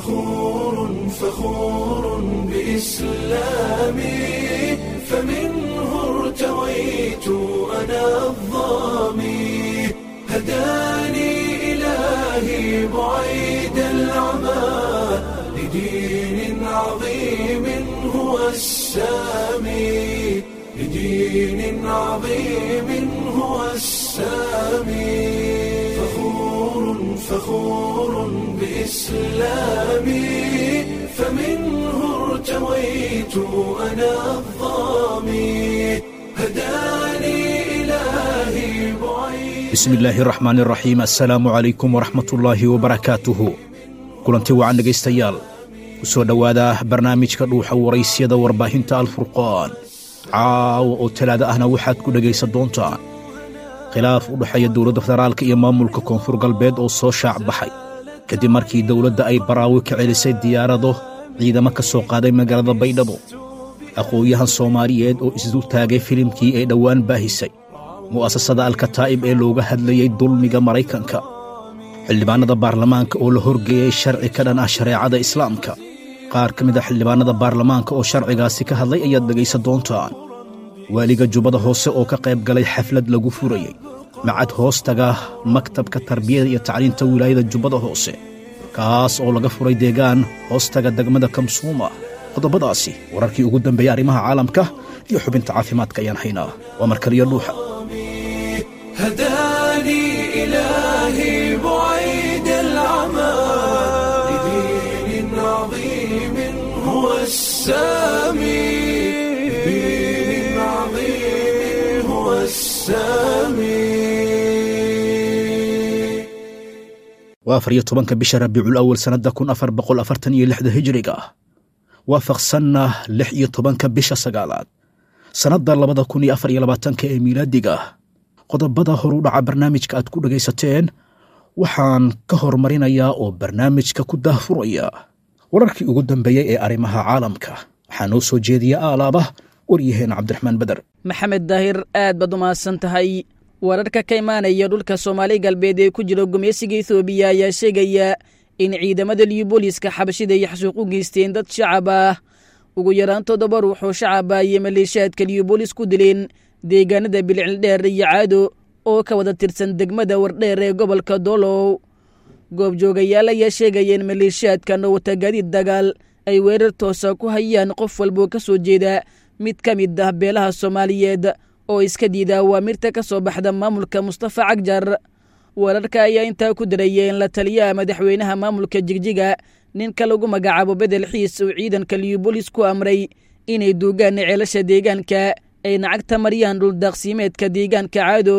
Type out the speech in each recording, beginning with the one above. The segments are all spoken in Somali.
فخور فخور بإسلامي فمنه ارتويت أنا الظامي هداني إلهي بعيد العمى لدين عظيم هو السامي لدين عظيم هو السامي فخور فخور بإسلامي فمنه ارتويت أنا الظامي هداني إلهي بعيد bismi illaahi raxmaan iraxiim assalaamu calaykum waraxmatullaahi wabarakaatuhu kulanti wacan dhegaystayaal ku soo dhowaada barnaamijka dhuuxa waraysyada warbaahinta alfurqaan caawa oo talaada ahna waxaad ku dhegaysan doontaan khilaaf u dhexeeya dowladda federaalka iyo maamulka koonfur galbeed oo soo shaac baxay kadib markii dowladda ay baraawi ka celisay diyaarado ciidamo ka soo qaaday magaalada baydhabo aqoon-yahan soomaaliyeed oo isdul taagay filimkii ay dhowaan baahisay mu'asasada alkataa'ib ee looga hadlayey dulmiga maraykanka xildhibaannada baarlamaanka oo la horgeeyey sharci ka dhan ah shareecada islaamka qaar ka mid a xildhibaannada baarlamaanka oo sharcigaasi ka hadlay ayaad dhegaysan doontaan waaliga jubbada hoose oo ka qayb galay xaflad lagu furayey macad hoostaga maktabka tarbiyada iyo tacliinta wilaayada jubbada hoose kaas oo laga furay deegaan hoostaga degmada kamsuuma qodobadaasi wararkii ugu dambeeyey arrimaha caalamka iyo xubinta caafimaadka ayaan haynaa waa markaliyo dhuuxa هداني إلهي بعيد العمى لدين عظيم هو السامي لدين عظيم هو السامي waa afar iyo tobanka bisha rabiicul awal sannadda kun afar boqol afartan iyo lixda hijriga ah waafaqsanna lix iyo tobanka bisha sagaalaad sannadda labada kun iyo afar iyo labaatanka ee miilaadiga ah qodobada horu dhaca barnaamijka aad ku dhegaysateen waxaan ka hormarinayaa oo barnaamijka ku daahfuraya wararkii ugu dambeeyey ee arrimaha caalamka waxaa noo soo jeediya aalaaba waryaheena cabdiraxmaan beder maxamed daahir aad baad u mahadsan tahay wararka ka imaanaya dhulka soomaali galbeed ee ku jira gumeysiga ethoobiya ayaa sheegaya in ciidamada liubooliska xabashida ay xasuuq u geysteen dad shacab ah ugu yaraan toddoba ruux oo shacab ah iyo maleeshiyaadka liubolis ku dileen deegaanada bilcildheer iyo caado oo ka wada tirsan degmada wardheer ee gobolka doolow goobjoogayaal ayaa sheegaya in maleeshiyaadkan oo wata gaadiid dagaal ay weerar toosa ku hayaan qof walboo ka soo jeeda mid ka mid ah beelaha soomaaliyeed oo iska diida awaamirta ka soo baxda maamulka mustafa cagjar wararka ayaa intaa ku daraya in la taliyaha madaxweynaha maamulka jigjiga ninka lagu magacaabo bedel xiis uu ciidanka liubolis ku amray inay duugaan ceelasha deegaanka ay nacagta mariyaan dhuldaaqsiimeedka deegaanka caado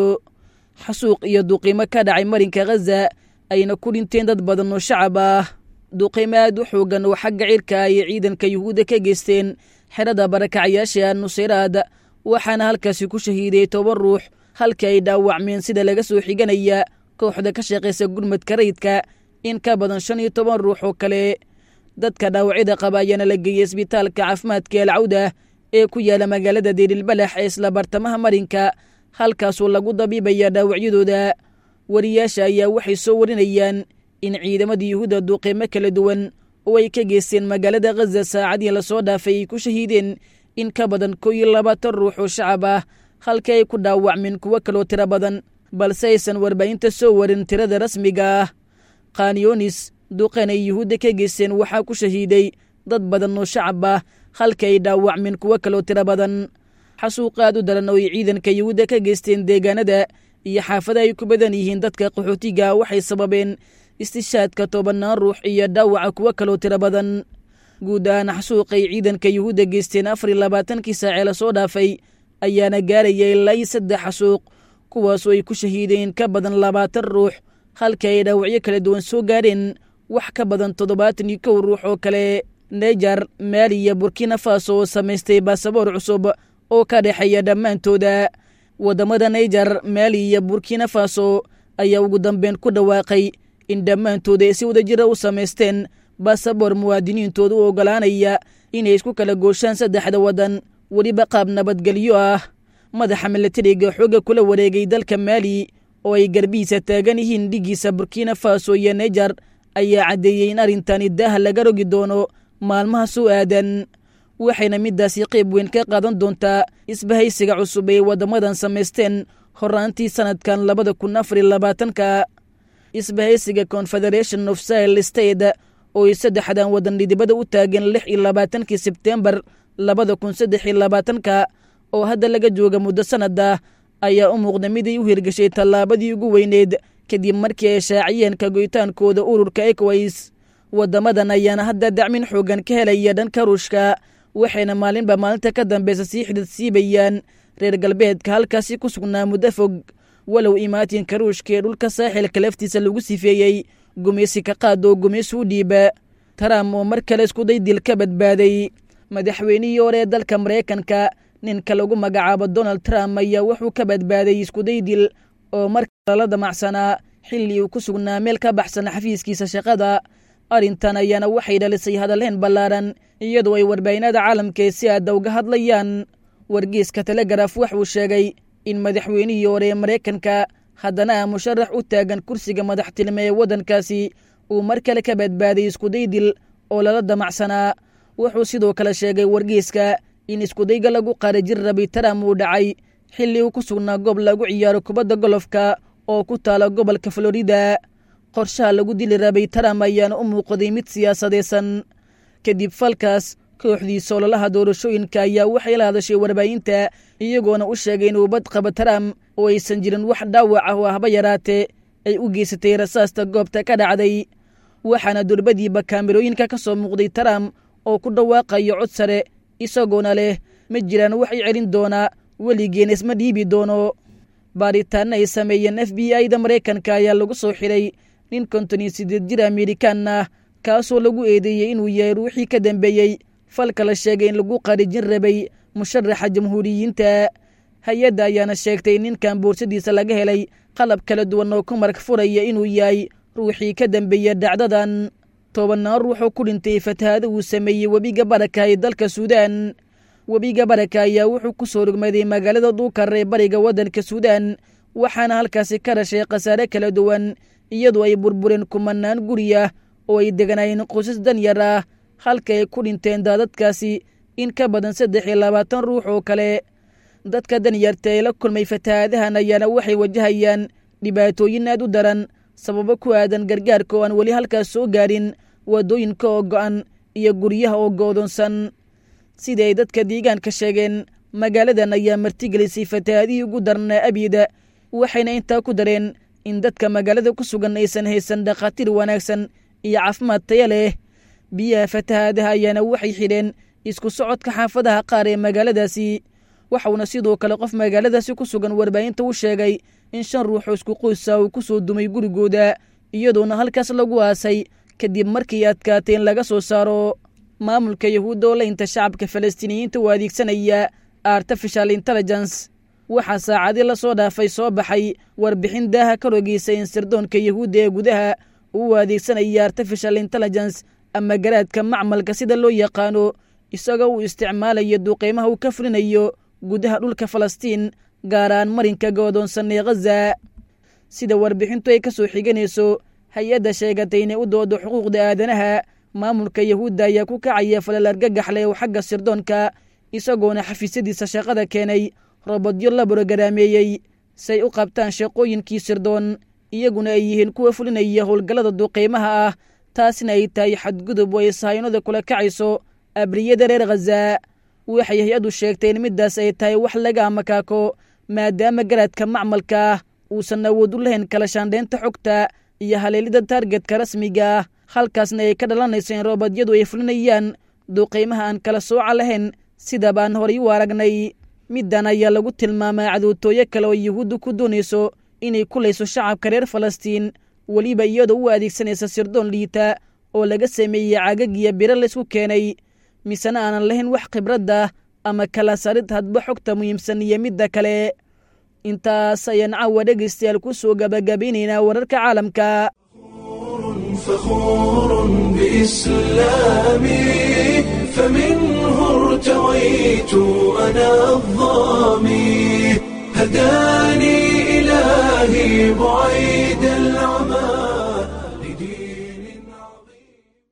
xasuuq iyo duqiimo ka dhacay marinka khaza ayna ku dhinteen dad badan oo shacab ah duqiimo aad u xoogan oo xagga cirka ay ciidanka yuhuudda ka geysteen xerada barakacyaasha nuseyraad waxaana halkaasi ku shahiiday toban ruux halkii ay dhaawacmeen sida laga soo xiganaya kooxda ka shaqaysa gurmadka rayidka in ka badan shan iyo toban ruux oo kale dadka dhaawacyada qaba ayaana la geeyey isbitaalka caafimaadka alcawda ee ku yaala magaalada deerilbalax ee isla bartamaha marinka halkaasoo lagu dabiibaya dhaawacyadooda wariyaasha ayaa waxay soo warinayaan in ciidamada yuhuudda duuqiimo kala duwan oo ay ka geysteen magaalada khaza saacadii lasoo dhaafay ay ku shahiideen in ka badan kow iyo labaatan ruux oo shacab ah halkii ay ku dhaawacmeen kuwo kaloo tiro badan balse aysan warbaahinta soo warin tirada rasmiga ah khanyonis duqan ay yuhuudda ka geysteen waxaa ku shahiiday dad badan oo shacab ah halkii ay dhaawacmeen kuwo kaloo tiro badan xasuuq aad u daran oo ay ciidanka yuhuudda ka geysteen deegaanada iyo xaafada ay ku badan yihiin dadka qaxootiga waxay sababeen istishaadka tobannaan ruux iyo dhaawaca kuwo kaloo tiro badan guud ahaan xasuuqay ciidanka yuhuudda geysteen afar iyo labaatankii saacee lasoo dhaafay ayaana gaaraya ilaa iyo saddex xasuuq kuwaasoo ay ku shahiideen ka badan labaatan ruux halkii ay dhaawacyo kala duwan soo gaareen wax ka badan toddobaatan iyo kow ruux oo kale nejar maali iyo burkina faso oo samaystay baasaboor cusub oo ka dhexeeya dhammaantooda waddamada naijar maali iyo burkina faso ayaa ugu dambeyn ku dhawaaqay in dhammaantooda ay si wada jira u samaysteen baasaboor muwaadiniintooda u oggolaanaya inay isku kala gooshaan saddexda waddan weliba qaab nabadgelyo ah madaxa milatariga xooga kula wareegay dalka maali oo ay garbihiisa taagan yihiin dhigiisa burkina faso iyo nejar ayaa caddeeyey in arrintani daaha laga rogi doono maalmaha soo aadan waxayna middaasi qayb weyn ka qaadan doontaa isbahaysiga cusub ee waddamadan samaysteen horraantii sannadkan labada kun afar iyo labaatanka isbahaysiga confederation of sile state oo ay saddexdan waddan dhidibada u taageen lix iyo labaatankii sebtembar labada kun saddex iyo labaatanka oo hadda laga jooga muddo sannada ayaa u muuqda miday u hirgashay tallaabadii ugu weyneed kadib markii ay shaaciyeen kagoytaankooda ururka ekways waddamadan ayaana hadda dacmin xoogan ka helaya dhanka ruushka waxayna maalinba maalinta ka dambeysa sii xidid siibayaan reer galbeedka halkaasi ku sugnaa muddo fog walow imaatinka ruushka ee dhulka saaxilka laftiisa lagu sifeeyey gumaysi ka qaad oo gumaysi u dhiiba trump oo mar kale iskuday dil ka badbaaday madaxweynihii hore ee dalka maraykanka ninka lagu magacaabo donald trump ayaa wuxuu ka badbaaday iskuday dil oo mar kale la damacsanaa xilli uu ku sugnaa meel ka baxsan xafiiskiisa shaqada arrintan ayaana waxay dhalisay hadalhayn ballaaran iyadoo ay warbaahinada caalamkae si aadda uga hadlayaan wargeyska telegraf waxuu sheegay in madaxweynihii hore ee maraykanka haddana musharax u taagan kursiga madaxtilme ee waddankaasi uu mar kale ka badbaaday iskuday dil oo lala damacsanaa wuxuu sidoo kale sheegay wargeyska in iskudayga lagu qarijin rabay taram uu dhacay xilli uu ku sugnaa goob lagu ciyaaro kubadda golofka oo ku taala gobolka florida qorshaha lagu dili rabay taram ayaana u muuqday mid siyaasadaysan kadib falkaas kooxdiisa ololaha doorashooyinka ayaa waxay la hadashay warbaahinta iyagoona u sheegay inuu bad qaba taram oo aysan jirin wax dhaawac ah oo ahba yaraatee ay u geysatay rasaasta goobta ka dhacday waxaana durbadiiba kaamirooyinka ka soo muuqday taram oo ku dhawaaqayo cod sare isagoona leh ma jiraan wax i celin doonaa weligeena isma dhiibi doono baaritaanna ay sameeyeen f b i da maraykanka ayaa lagu soo xidhay nin konton iyo siddeed jir amerikan ah kaasoo lagu eedeeyey inuu yahay ruuxii ka dambeeyey falka la sheegay in lagu qarijin rabay musharaxa jamhuuriyiinta hay-adda ayaana sheegtay ninkan boorsadiisa laga helay qalab kala duwan oo ku marag furaya inuu yahay ruuxii ka dambeeya dhacdadan tobanaan ruuxoo ku dhintay fatahaada uu sameeyey webiga baraka ee dalka suudaan webiga baraka ayaa wuxuu ku soo rogmaday magaalada duukar ee bariga waddanka suudaan waxaana halkaasi ka dhashay khasaare kala duwan iyadoo ay burbureen kumanaan guri ah oo ay deganaayeen qoysas danyar ah halka ay ku dhinteen daadadkaasi in ka badan saddex iyo labaatan ruux oo kale dadka danyarta ee la kulmay fatahaadahan ayaana waxay wajahayaan dhibaatooyin aad u daran sababo ku aadan gargaarka oo aan weli halkaas soo gaadhin waddooyinka oo go'an iyo guryaha oo goodoonsan sida ay dadka deegaanka sheegeen magaaladan ayaa martigelisay fatahaadihii ugu darnaa abida waxayna intaa ku dareen in dadka magaalada ku sugan aysan haysan dhakhaatiir wanaagsan iyo caafimaad taya leh biyaha fatahaadaha ayaana waxay xidheen isku socodka xaafadaha qaar ee magaaladaasi waxauna sidoo kale qof magaaladaasi ku sugan warbaahinta u sheegay in shan ruuxoo isku qoysa uu ku soo dumay gurigooda iyadoona halkaas lagu aasay kadib markii adkaatay in laga soo saaro maamulka yahuudda oo laynta shacabka falastiiniyiinta u adeegsanaya artificial intelligence waxaa saacadii lasoo dhaafay soo baxay warbixin daaha ka rogeysa in sirdoonka yahuudda ee gudaha uu adeegsanaya artificial intelligence ama garaadka macmalka sida loo yaqaano isagoo uu isticmaalayo duqeymaha uu ka fulinayo gudaha dhulka falastiin gaaraan marinka goodoonsan ee khaza sida warbixintu ay ka soo xiganayso hay-adda sheegatay inay u doodo xuquuqda aadanaha maamulka yahuudda ayaa ku kacaya falal argagaxleh oo xagga sirdoonka isagoona xafiisyadiisa shaqada keenay robodyo la borogaraameeyey say u qabtaan shaqooyinkii sirdoon iyaguna ay yihiin kuwa fulinaya howlgallada duqeymaha ah taasina ay tahay xadgudub oo ay sahaynada kula kacayso abriyada reer khaza waxay hay-addu sheegtay in middaas ay tahay wax laga amakaako maadaama garaadka macmalka ah uusan awood u lahayn kala shaandhaynta xogta iyo haleelida taargetka rasmiga ah halkaasna ay ka dhalanayso in roobadyadu ay fulinayaan duqeymaha aan kala sooca lahayn sida baan horay u aragnay middan ayaa lagu tilmaamaa cadootooyo kale oo yuhuuddu ku doonayso inay kulayso shacabka reer falastiin weliba iyadoo u adeegsanaysa sirdoon liita oo laga sameeyey cagagiyo biro laysku keenay misena aanan lahayn wax khibradda ama kala sarid hadba xogta muhiimsan iyo midda kale intaas ayaan caawa dhegaystayaal ku soo gabagabaynaynaa wararka caalamka فخور بإسلامي فمنه ارتويت أنا الظامي هداني إلهي بعيد العمى لدين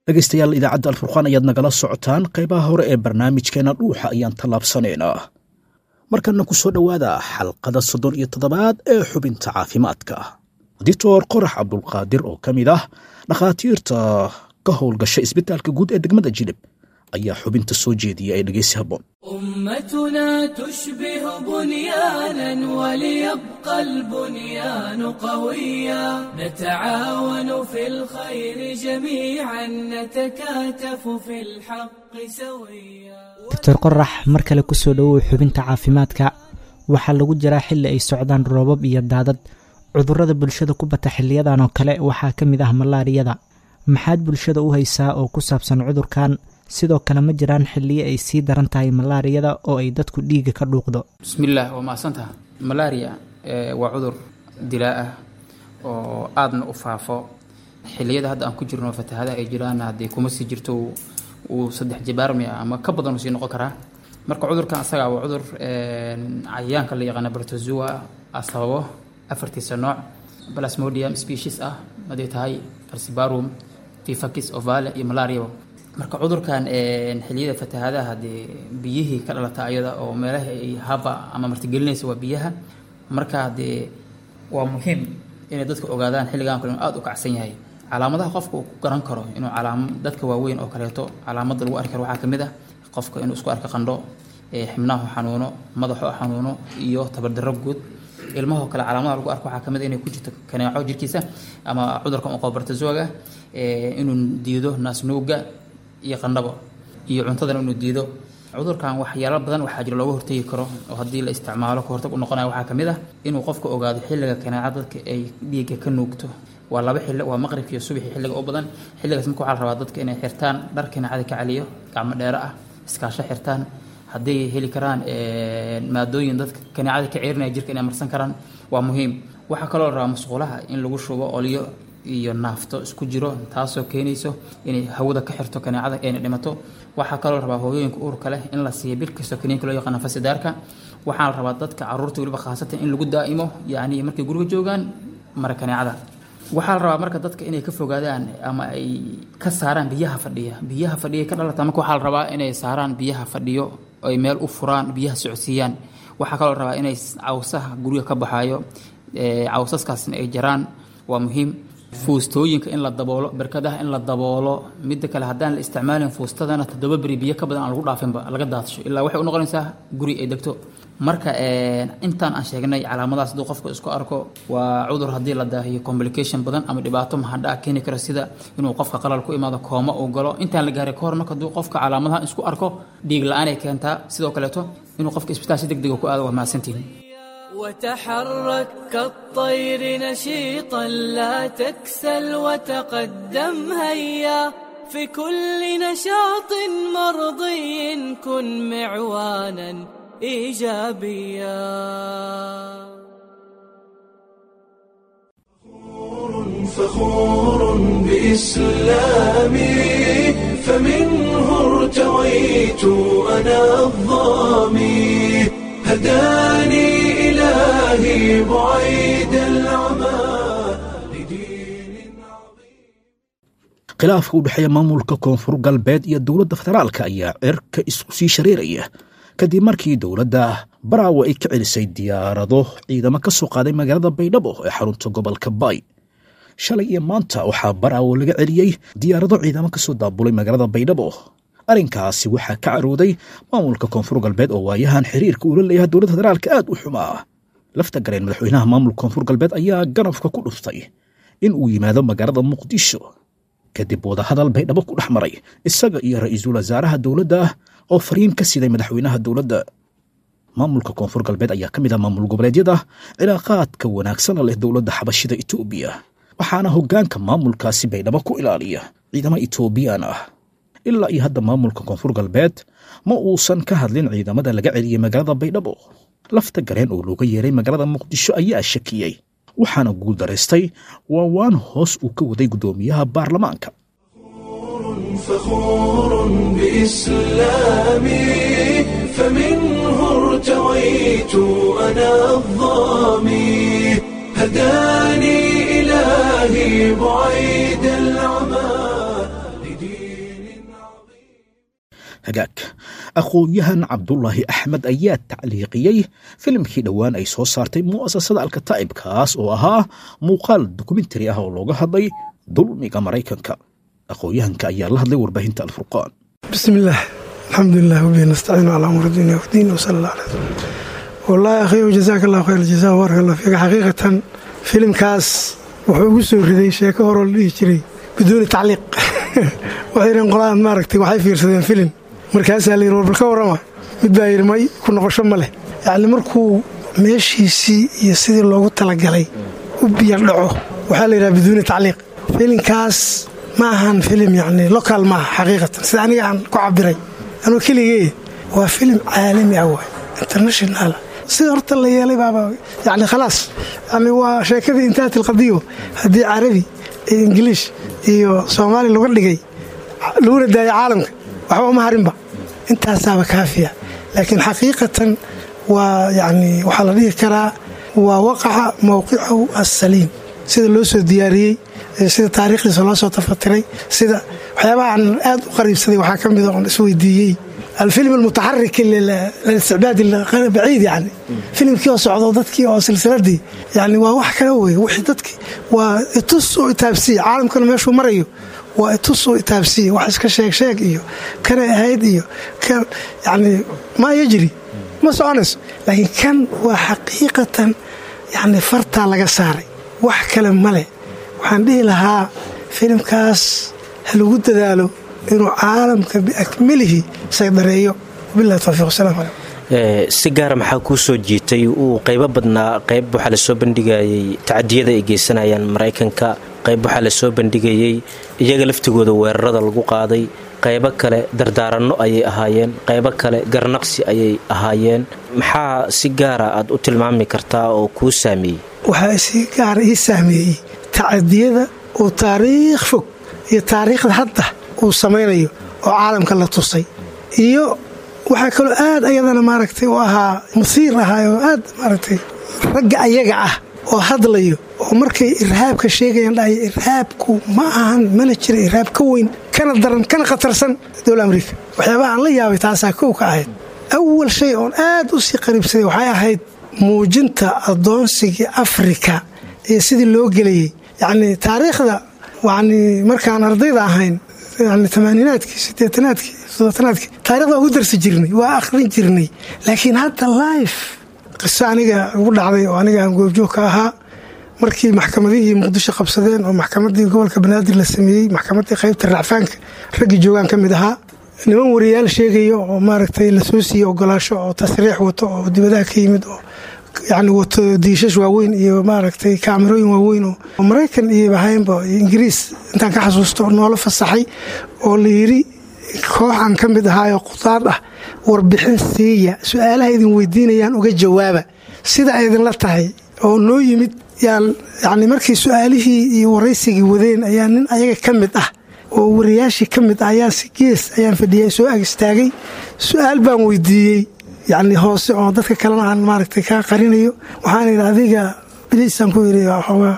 dhegaystayaal idaacadda alfurqaan ayaad nagala socotaan qaybaha hore ee barnaamijkeena dhuuxa ayaan tallaabsanaynaa markanna ku soo dhowaada xalqada soddon iyo toddobaad ee xubinta caafimaadka dictor qorax cabdulqaadir oo ka mid ah dhakhaatiirta ka howlgasha isbitaalka guud ee degmada jilib ayaa xubinta soo jeediya ee dhegeysi habboon أمتنا تشبه بنيانا وليبقى البنيان قويا نتعاون في الخير جميعا نتكاتف في الحق سويا doctor qorax mar kale kusoo dhowow xubinta caafimaadka waxaa lagu jiraa xilli ay socdaan roobab iyo daadad cudurrada bulshada ku bata xiliyadan oo kale waxaa ka mid ah malaariyada maxaad bulshada u haysaa oo ku saabsan cudurkan sidoo kale ma jiraan xilliyo ay sii daran tahay malaariyada oo ay dadku dhiiga ka dhuuqdo bismillaah waa mahadsantaha malaria eh, waa cudur dilaa ah oo aadna u faafo xilliyada hadda aan ku jirno fatahadaha ay jiraan haddii kuma sii jirto uu- uu saddex jibaarmi ah ama ka badan uu sii noqon karaa marka cudurkan asaga waa cudur eh, cayayaanka la yaqaana protozoa ah sababo afartiisa nooc plasmodium species ah haday tahay falciparum tifakis ovale iyo malaria marka cudurkan een, xilliyada fatahadaha dee biyihii ka dhalata ayada oo meelaha ay haba ama martigelinaysa waa biyaha marka dee waa muhiim inay dadka ogaadaan xilligan kale inuu aada u kacsan yahay calaamadaha qofka uu ku garan karo inuu calaam dadka waaweyn oo kaleeto calaamada lagu arki karo waxaa kamid ah qofka inuu isku arko qandho ee xibnaha xanuuno madaxo xanuuno iyo tabardarro guud ilmahoo kale calaamadaha lagu arko waxaa kamid ah inay ku jirto kaneeco jirkiisa ama cudurka uqobartazoga inuu diido naasnuuga iyo qandhabo iyo cuntadana inuu diido cudurkan waxyaalo badan waxaa jira looga hortegi karo oo haddii la isticmaalo ka hortag u noqonaya waxaa kamid ah inuu qofka ogaado xilliga kaneeca dadka ay dhiigga ka nuugto waa laba xilli waa maqribka iyo subaxi xilliga u badan xilligaas marka waxaa la rabaa dadka inay xirtaan dhar kaneecada ka celiyo gacmo dheero ah iskaasho xirtaan hadday heli karaan maadooyin dadka kaneecada ka ceerinaya jirka inay marsan karaan waa muhiim waxaa kaloo la rabaa musqulaha in lagu shubo olyo iyo naafto isku jiro taasoo keenayso inay hawada ka xirto kaneecada ayna dhimato waxaa kaloo rabaa hooyooyinka uurka leh in la siiyo bil kastoo kaniinka loo yaqaano fasidaarka waxaa la rabaa dadka caruurta weliba khaasatan in lagu daa'imo yacni markay guriga joogaan mara kaneecada waxaa la rabaa marka dadka inay ka fogaadaan ama ay ka saaraan biyaha fadhiya biyaha fadhiya ka dhalata marka waxaa la rabaa inay saaraan biyaha fadhiyo ay meel u furaan biyaha socodsiiyaan waxaa kaloo la rabaa inay cawsaha guriga ka baxaayo cawsaskaasna ay jaraan waa muhiim fuustooyinka in la daboolo barkadaha in la daboolo midda kale haddaan la isticmaalin fuustadana toddoba beri biyo ka badan aan lagu dhaafinba laga daadsho ilaa waxay u noqonaysaa guri ay degto marka intaan aan sheegnay calaamadaas hadduu qofka isku arko waa cudur haddii la daahiyo complication badan ama dhibaato mahadhaa keeni karo sida inuu qofka qalal ku imaado kooma uu galo intaan la gaaray kahor marka hadduu qofka calaamadaha isku arko dhiig la-aan ay keentaa sidoo kaleeto inuu qofka isbitaal si deg dega ku aado waa mahadsantihin وتحرك كالطير نشيطا لا تكسل وتقدم هيا في كل نشاط مرضي كن معوانا ايجابيا فخور بإسلامي فمنه ارتويت أنا الظامي هداني إلهي بعيد العمى لدين عظيم khilaafka u dhexeeya maamulka koonfur galbeed iyo dowladda federaalka ayaa cirka isku sii shareeraya kadib markii dowladda baraawe ay ka celisay diyaarado ciidamo ka soo qaaday magaalada baydhabo ee xarunta gobolka baay shalay iyo maanta waxaa baraawe laga celiyey diyaarado ciidamo ka soo daabulay magaalada baydhabo arrinkaasi waxaa ka carooday maamulka koonfur galbeed oo waayahan xiriirka uula leeyahay dowladda federaalka aad u xumaa lafta gareen madaxweynaha maamulka koonfur galbeed ayaa ganafka ku dhuftay in uu yimaado magaalada muqdisho kadib wadahadal baydhabo ku dhex maray isaga iyo ra-iisul wasaaraha dowladda oo fariin ka siday madaxweynaha dowladda maamulka koonfur galbeed ayaa ka mid ah maamul goboleedyada cilaaqaadka wanaagsana leh dowladda xabashida etoobiya waxaana hoggaanka maamulkaasi baydhabo ku ilaaliya ciidamo etoobiyaan ah ilaa iyo hadda maamulka koonfur galbeed ma uusan ka hadlin ciidamada laga celiyey magaalada baydhabo lafta gareen oo looga yeeray magaalada muqdisho ayaa shakiyey waxaana guul daraystay waa waan hoos uu ka waday guddoomiyaha baarlamaanka فخور بإسلامي فمنه ارتويت أنا الظامي هداني إلهي بعيد العمى لدين hagaag aqoon-yahan cabdulaahi axmed ayaa tacliiqiyey filimkii dhowaan ay soo saartay mu'asasada alkataa'ib kaas oo ahaa muuqaal dokumentari ah oo looga hadlay dulmiga maraykanka aqoon-yahanka ayaa la hadlay warbaahinta alfurqaan بسم الله الحمد لله وبه نستعين على امور الدنيا والدين وصلى الله عليه وسلم والله اخي وجزاك الله خير الجزاء وبارك الله فيك حقيقة فيلم كاس wuxuu ugu soo riday sheeko horoo la dhihi jiray biduuni tacliiq waxaynan qolaan maaragtay waxay fiirsadeen filim markaasaa la yidhi war bal ka warrama mid baa yidhi may ku noqosho ma leh yacni markuu meeshiisii iyo sidii loogu talagalay u biyo dhaco waxaa la yidhaha biduuni tacliiq filimkaas ma ahan filim yacni local maaha xaqiiqatan sida aniga aan ku cabiray anuu keligee waa filim caalami ah waay international sida horta la yeelay baaba yani khalaas yani waa sheekadii intahat ilqadiyo haddii carabi iyo ingiliish iyo soomaali laga dhigay laguna daaya caalamka waxba uma harinba intaasaaba kaafiya laakiin xaqiiqatan waa yani waxaa la dhihi karaa waa waqaca mowqicahu assaliim sida loo soo diyaariyey sida taariikhdiisa loo soo tafatiray sida waxyaabaha aan aad u qariibsaday waxaa ka mida oon isweydiiyey alfilm almutaxarik lilisticbaad baciid yani filimkii oo socdo dadkii oo silsiladii yani waa wax kale wey wixii dadkii waa itus oo itaabsiya caalamkana meeshuu marayo waa itus oo itaabsiya wax iska sheeg sheeg iyo kanay ahayd iyo yani maa yajri ma soconayso laakiin kan waa xaqiiqatan yani fartaa laga saaray wax kale male waxaan dhihi lahaa filimkaas ha lagu dadaalo inuu caalamka biakmalihi saydareeyo wabilahi towfiiq wasalaamu calaykum si gaara maxaa kuu soo jiitay uu qaybo badnaa qayb waxaa lasoo bandhigayey tacadiyada ay geysanayaan maraykanka qayb waxaa lasoo bandhigayey iyaga laftigooda weerarada lagu qaaday qaybo kale dardaaranno ayay ahaayeen qaybo kale garnaqsi ayay ahaayeen maxaa si gaara aad u tilmaami kartaa oo kuu saameeyey waxaa si gaara ii saameeyey tacadiyada uu taariikh fog iyo taariikhda hadda uu samaynayo oo caalamka la tusay iyo waxaa kaloo aad ayadana maaragtay u ahaa musiir ahaa oo aad maaragtay ragga ayaga ah oo hadlayo oo markay irhaabka sheegayaan dhahaya irhaabku ma ahan mana jira irhaab ka weyn kana daran kana khatarsan dowla amriika waxyaabaha aan la yaabay taasaa kow ka ahayd awal shay oon aad u sii qariibsaday waxay ahayd muujinta addoonsigii afrika iyo sidii loo gelayay yacni taariikhda yani markaan ardayda ahayn yani tamaaniinaadkii sideetanaadkii todobanaadkii taarikhda waa ugu darsi jirnay waa akhrin jirnay laakiin hadda life qiso aniga ugu dhacday oo aniga aan goobjoog ka ahaa markii maxkamadihii muqdisho qabsadeen oo maxkamadii gobolka banaadir la sameeyey maxkamadii qaybta racfaanka raggii joogaan ka mid ahaa niman wariyaal sheegaya oo maaragtay lasoo siiyey ogolaasho oo tasriix wato oo dibadaha ka yimid oo yani wato diishash waaweyn iyo maaragtay kaamirooyin waaweyn oo maraykan iyo ahaynba ingiriis intaan ka xasuusto noola fasaxay oo la yiri kooxan ka mid ahaayoo qudaad ah warbixin siiya su-aalaha idin weydiinayaan uga jawaaba sida ay idinla tahay oo noo yimid yani markii su-aalihii iyo waraysigii wadeen ayaa nin ayaga ka mid ah oo wariyaashii ka mid ah ayaa si gees ayaan fadhiyay soo ag istaagay su-aal baan weydiiyey yani hoose oo dadka kalena aan maaragtay kaa qarinayo waxaan yidhi adiga biliisaan ku yidhi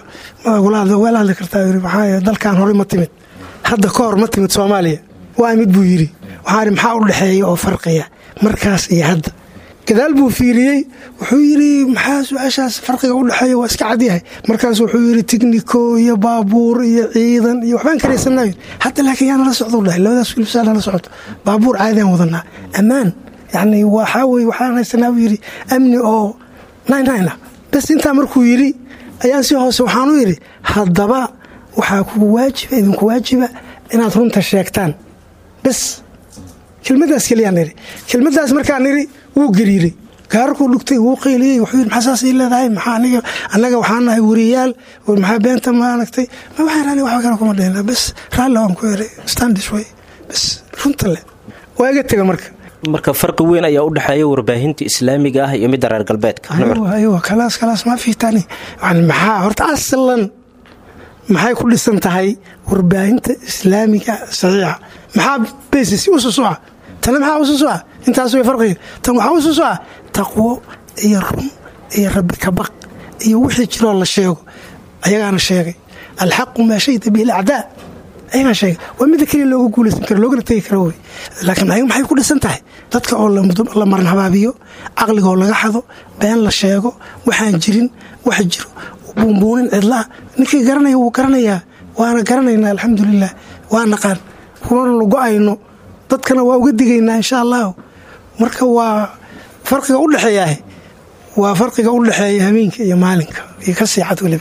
wala hadli kartaa yidhi maxaa dalkan horey ma timid hadda ka hor ma timid soomaaliya waa mid buu yidhi waxaan yidhi maxaa u dhexeeya oo farqiya markaas iyo hadda gadaal buu fiiriyey wuxuu yidhi maxaa su-aashaas farqiga u dhexeeya waa iska cadyahay markaas wuxuu yidhi tigniko iyo baabuur iyo ciidan iyo waxbaan karaysanayo hadda laakiin yaa nala socdo dhahay labadaas wiilsaa nala socoto baabuur caadiaan wadanaa ammaan yani waxaa weye waxaan haysanaa buu yidhi amni oo nynina bas intaa markuu yidhi ayaan si hoose waxaan u yidhi haddaba waxaa kugu waajiba idinku waajiba inaad runta sheegtaan bas kelmadaas keliyaan idhi kelmadaas markaan idhi wuu gariiray gaararkuu dhugtay wuu qayliyey wuxuu yidhi maxaa saas ii leedahay maxaa aniga annaga waxaan nahay wariyaal maxaa beenta maaragtay ma waxaan ani waxba kale kuma dhihina bas raalli waan ku eray standish way bas runta le waa iga tega marka marka farqi weyn ayaa u dhexeeya warbaahinta islaamiga ah iyo midda reer galbeedka aywa kalaas kalaas ma fiitani yani maxaa horta aslan maxay ku dhisan tahay warbaahinta islaamiga saxiixa maxaa basis ususuca tana maxaa ususuca intaas way farqiga tan waxaa ususuca taqwo iyo run iyo rabbi kabaq iyo wixii jiroo la sheego ayagaana sheegay alxaqu maa shayda bihi alacdaa ayagaa sheega waa midda keliya looga guulaysan karo loogana tegi karo wey laakiin ayaga maxay ku dhisan tahay dadka oo la maran habaabiyo caqliga oo laga xado been la sheego waxaan jirin wax jiro buunbuunin cidlaa ninkii garanaya wuu garanayaa waana garanaynaa alxamdulilah waa naqaan kumana la go-ayno dadkana waa uga digaynaa insha allahu marka waa farqiga u dhexeeyaah waa farqiga u dhexeeya hameenka iyo maalinka iyo ka siixad weliba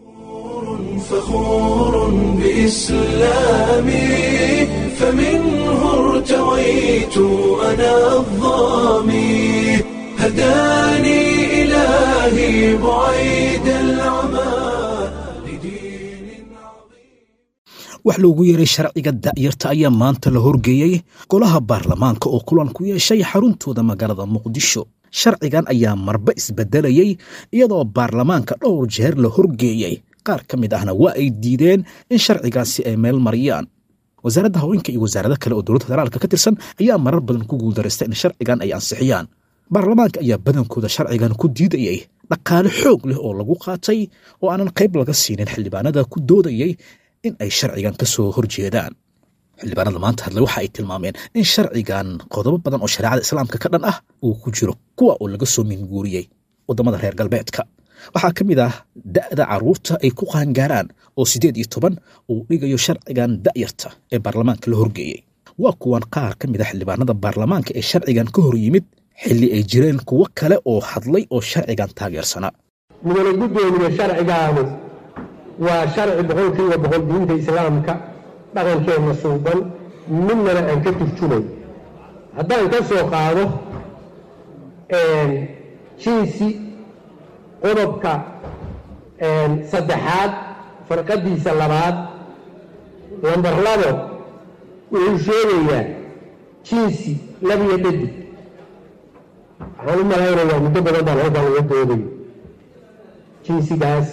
فخور بإسلامي فمنه ارتويت أنا الظامي هداني إلهي بعيد العمى لدين wax loogu yeeray sharciga da'yarta ayaa maanta la horgeeyey golaha baarlamaanka oo kulan ku yeeshay xaruntooda magaalada muqdisho sharcigan ayaa marba isbedelayey iyadoo baarlamaanka dhowr jeer la horgeeyey qaar ka mid ahna waa ay diideen in sharcigaasi ay meel mariyaan wasaaradda haweenka iyo wasaarado kale oo dowladda federaalka ka tirsan ayaa marar badan ku guuldaraysta in sharcigan ay ansixiyaan baarlamaanka ayaa badankooda sharcigan ku diidayey dhaqaale xoog leh oo lagu qaatay oo aanan qayb laga siinin xildhibaanada ku doodayey in ay sharcigan ka soo horjeedaan xildhibaanada maanta hadle waxa ay tilmaameen in sharcigan qodobo badan oo shareecada islaamka ka dhan ah uu ku jiro kuwa oo laga soo minguuriyey waddamada reer galbeedka waxaa ka mid ah da'da carruurta ay ku qaangaaraan oo siddeed iyo toban uu dhigayo sharcigan da'yarta ee baarlamaanka la horgeeyey waa kuwan qaar ka mid a xildhibaanada baarlamaanka ee sharcigan ka hor yimid xilli ay jireen kuwo kale oo hadlay oo sharcigan taageersanaa mudane guddoomiye sharcigaanu waa sharci boqolkiiba boqol diinta islaamka dhaqankeenna suuban midnana aan ka turjumay haddaan ka soo qaado jinsi qodobka saddexaad farqadiisa labaad lambar labo wuxuu sheegayaa jinsi labiyo dhadig waxaan u malaynayaa muddo badan baan halkaan laga doodayo jinsigaas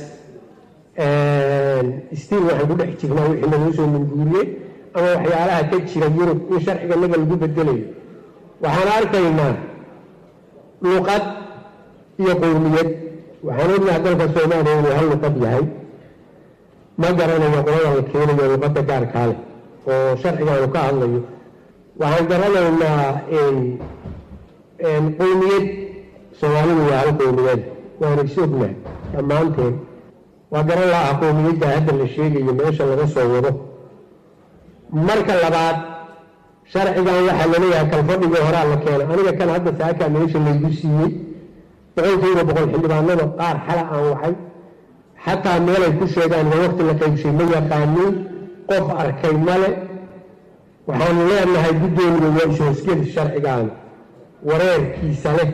stiil waxaan ku dhex jirnaa wixii lagu soo minguuriyey ama waxyaalaha ka jira yurub in sharciga naga lagu bedelayo waxaan arkaynaa luqad iyo qowmiyad waxaan ognaha dalka soomaaliya inuu hal luqad yahay ma garanayo qolada la keenayo luqadda gaarkaa leh oo sharcigaanu ka hadlayo waxaan garanaynaa qowmiyad soomaalidu waa hal qowmiyad waana is ognahay dhammaanteen waa garan laaha qowmiyadda hadda la sheegayo meesha laga soo wado marka labaad sharcigan waxaa laleeyahay kalfadhigii horaa la keena aniga kan hadda saakaa meesha laygu siiyey boqolkiiba boqol xildhibaanada qaar xala aan wacay xataa meelay ku sheegaan waa waqti la qaybshay ma yaqaaniin qof arkay male waxaanu leenahay guddoomiga waa is-hoosgeli sharcigan wareerkiisa leh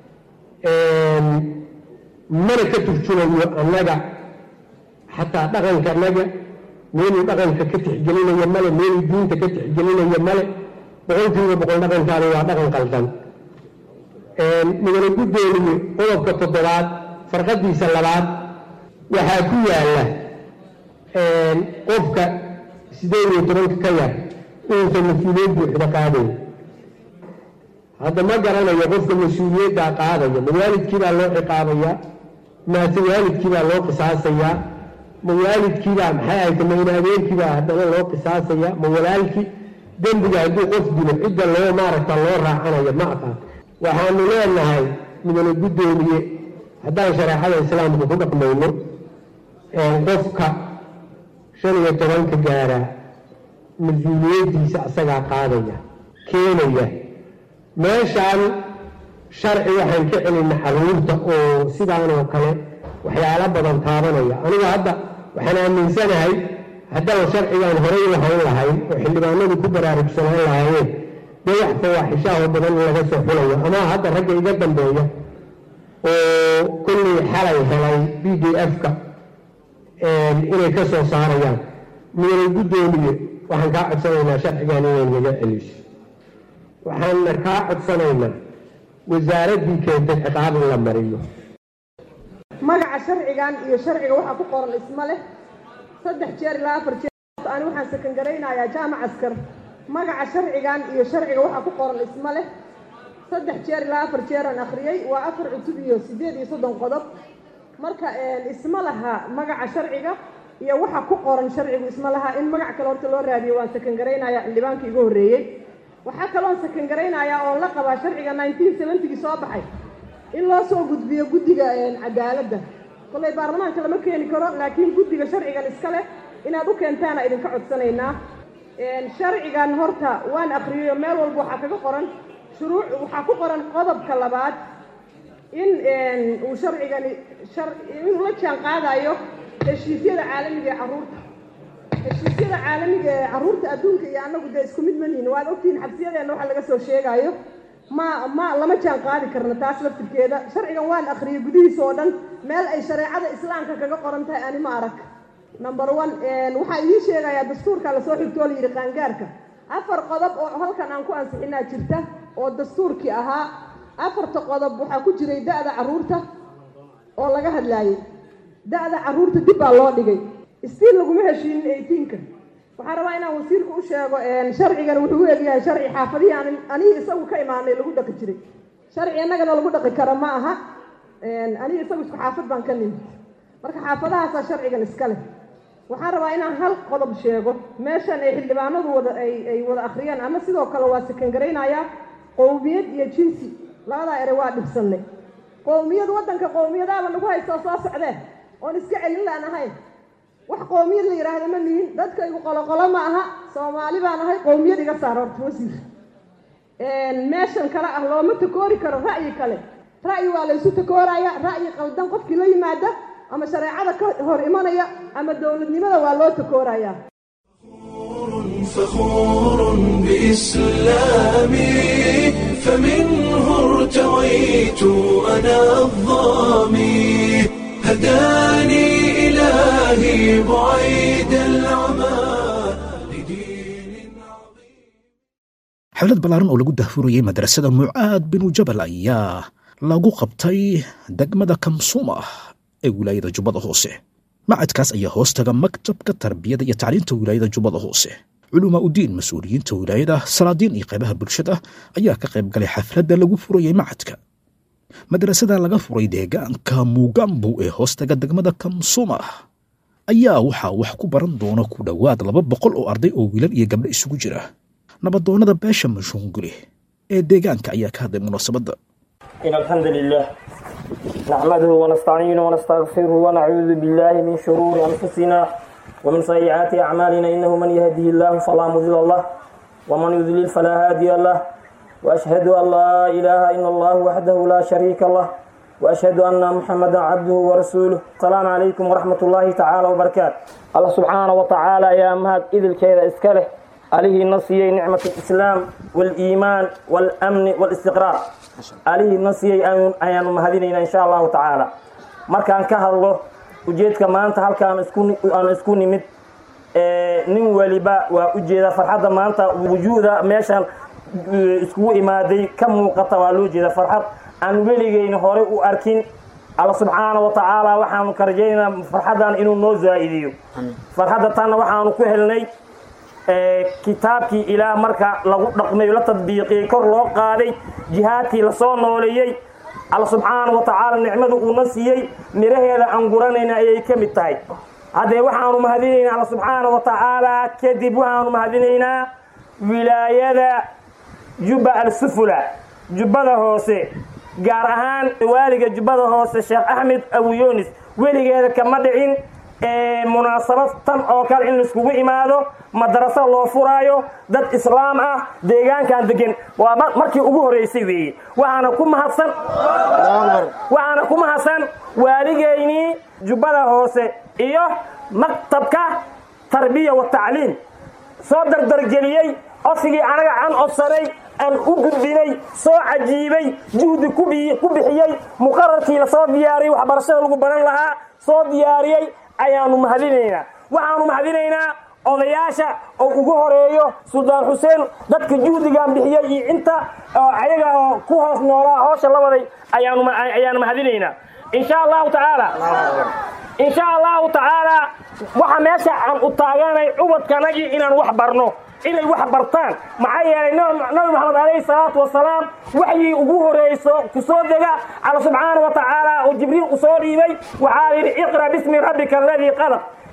mana ka turjumayo annaga xataa dhaqanka annaga meeluu dhaqanka ka tixgelinaya male meeluu diinta ka tixgelinaya male boqolkiiba boqol dhaqankaani waa dhaqan qaldan mudane guddoomiye qodobka toddobaad farqadiisa labaad waxaa ku yaalla qofka sideed iyo tobanka ka yar inuusan mas-uuliyad buuxda qaadayn hadda ma garanayo qofka mas-uuliyaddaa qaadaya ma waalidkiibaa loo ciqaabayaa maase waalidkiibaa loo qisaasayaa ma waalidkiibaa maxay ahayta ma in adeerkiibaa haddana loo qisaasayaa ma walaalkii dembiga hadduu qof dilo cidda loo maaragta loo raacanayo ma aqaan waxaanu leenahay mudane guddoomiye haddaan shareecada islaamka ku dhaqmayno qofka shan iyo tobanka gaara mas-uuliyaddiisa asagaa qaadaya keenaya meeshaan sharci waxaan ka celinay caruurta oo sidaanoo kale waxyaalo badan taabanaya anigu hadda waxaan aaminsanahay haddaan sharcigan horay lahayn lahayn oo xildhibaanadu ku baraarugsanaan lahaayeen dee wax fawaaxishaaho badan in laga soo xulayo ama hadda ragga iga dambeeya oo kolley xalay helay b d f-ka inay ka soo saarayaan mudane guddoomiye waxaan kaa codsanaynaa sharcigan inay naga celiso waxaanna kaa codsanaynaa wasaaraddii keentay ciqaab in la mariyo magaca sharcigan iyo sharciga waxaa ku qoran isma leh saddex jeer ilaa afar jeer ani waxaan sakangaraynayaa jaamac askar magaca sharcigan iyo sharciga waxaa ku qoran isma leh saddex jeer ilaa afar jeeraan akhriyey waa afar cutub iyo siddeed iyo soddon qodob marka isma laha magaca sharciga iyo waxa ku qoran sharcigu isma laha in magac kale horta loo raadiyo waan sakangaraynayaa xildhibaankii igu horreeyey waxaa kaloon sakangaraynayaa oon la qabaa sharciga nineteen seventygii soo baxay in loo soo gudbiyo guddiga cadaaladda kollay baarlamaanka lama keeni karo laakiin guddiga sharcigan iska leh inaad u keentaana idinka codsanaynaa sharcigan horta waan akriyayo meel walba waxaa kaga qoran shuruuc waxaa ku qoran qodobka labaad in uu sharcigani inuu la jaan qaadayo heshiisyada caalamiga ee carruurta heshiisyada caalamiga ee carruurta adduunka iyo annagu dee isku mid manihin waad ogtihiin xabsiyadeenna waxa laga soo sheegayo ma ma lama jaan qaadi karno taas laftirkeeda sharcigan waan akhriyay gudihiisa oo dhan meel ay shareecada islaamka kaga qoran tahay ani ma arag number one waxaa idiin sheegayaa dastuurka lasoo xigtoo layidhi qaangaarka afar qodob oo halkan aan ku ansixinaa jirta oo dastuurkii ahaa afarta qodob waxaa ku jiray da-da carruurta oo laga hadlaayay da-da carruurta dib baa loo dhigay stiil laguma heshiinin eighteenka waxaan rabaa inaan wasiirka u sheego sharcigan wuxuu u egyahay sharci xaafadihii aan anihii isagu ka imaanay lagu dhaqi jiray sharci innagana lagu dhaqi karo ma aha anihii isagu isku xaafad baan ka nimid marka xaafadahaasaa sharcigan iska leh waxaan rabaa inaan hal qodob sheego meeshan ay xildhibaanadu wada ay wada akhriyaan ama sidoo kale waa sakangaraynayaa qowmiyad iyo jinsi labadaa ere waa dhibsanay qowmiyad waddanka qowmiyadaaba nagu haystoo soo socdee oon iska celin laan ahayn wax qowmiyad la yidhaahdo ma nihin dadkaygu qoloqolo ma aha soomaali baan ahay qowmiyad iga saar horta wasiir meeshan kale ah looma takoori karo ra'yi kale ra'yi waa laysu takooraya ra'yi qaldan qofkii la yimaada ama shareecada ka hor imanaya ama dowladnimada waa loo takoorayaa فخور بإسلامي فمنه ارتويت أنا الظامي هداني إلهي بعيد العمى xaflad ballaaran oo lagu dahfurayey madrasada mucaad binu jabal ayaa lagu qabtay degmada kamsuma ee wilaayada jubbada hoose macadkaas ayaa hoostaga maktabka tarbiyada iyo tacliinta wilaayada jubbada hoose culumaa udiin mas-uuliyiinta wilaayada salaadiin iyo qaybaha bulshada ayaa ka qayb galay xafladda lagu furayey macadka madrasada laga furay deegaanka muugambu ee hoostaga degmada kamsuma ayaa waxaa wax ku baran doona ku dhowaad laba boqol oo arday oo wiilal iyo gabdho isugu jira nabadoonnada beesha mashuungule ee deegaanka ayaa ka hadlay munaasabadda إن الحمد لله نحمده ونستعينه ونستغفره ونعوذ بالله من شرور أنفسنا ومن سيئات أعمالنا إنه من يهده الله فلا مضل له ومن يضلل فلا هادي له وأشهد أن لا إله إلا الله وحده لا شريك له وأشهد أن محمدا عبده ورسوله السلام عليكم ورحمة الله تعالى وبركاته الله سبحانه وتعالى يا مهد إذ الكيد إسكاله عليه نصيي نعمة الإسلام والإيمان والأمن والاستقرار عليه نصيي أيان مهدينينا إن شاء الله تعالى markaan ka hadlo ujeedka maanta halkaan aan isku nimid nin waliba waa ujeeda farxadda maanta wujuuda meeshaan iskugu imaaday ka muuqata waa loo jeeda farxad aan weligeyna horey u arkin alla subxaana wa tacaala waxaanu ka rajaynaynaa farxaddan inuu noo zaa'idiyo farxadda tanna waxaanu ku helnay kitaabkii ilaah marka lagu dhaqmay la tadbiiqiyey kor loo qaaday jihaadkii lasoo nooleeyey alla subxaana wa tacaala nicmadu uuna siiyey miraheeda aan guranayna ayay ka mid tahay haddee waxaanu mahadinaynaa alla subxaana wa tacaala kadib waxaanu mahadinaynaa wilaayada jubba al-sufula jubbada hoose gaar ahaan waaliga jubbada hoose sheekh axmed abuyunis weligeeda kama dhicin munaasabad tan oo kale in laiskugu imaado madraso loo furaayo dad islaam ah deegaankan degan waa markii ugu horeysay weeye waxaana ku mahadsan waxaana ku mahadsan waaligeynii jubbada hoose iyo maktabka tarbiya wa tacliim soo dardargeliyey codsigii anaga aan codsanay aan u gudbinay soo cajiibay juhdi ku bixiyey muqararkii lasoo diyaariyey waxbarashada lagu baran lahaa soo diyaariyey ayaanu mahadinaynaa waxaanu mahadinaynaa odayaasha oo ugu horeeyo suldaan xuseen dadka juhdigan bixiyey iyo inta oo ayaga oo ku hoos noolaa hoosha la waday ayaanu mahadinaynaa insha allahu tacaala insha allahu tacaala waxa meesha aan u taaganay ubadkanagii inaan wax barno inay wax bartaan maxaa yeelay nabi maxamed alayhi salaatu wasalaam waxyii ugu horeyso ku soo dega alla subxaana wa tacaala oo jibriil u soo dhiibay waxaa yidhi iqra bismi rabbika aladii qalaq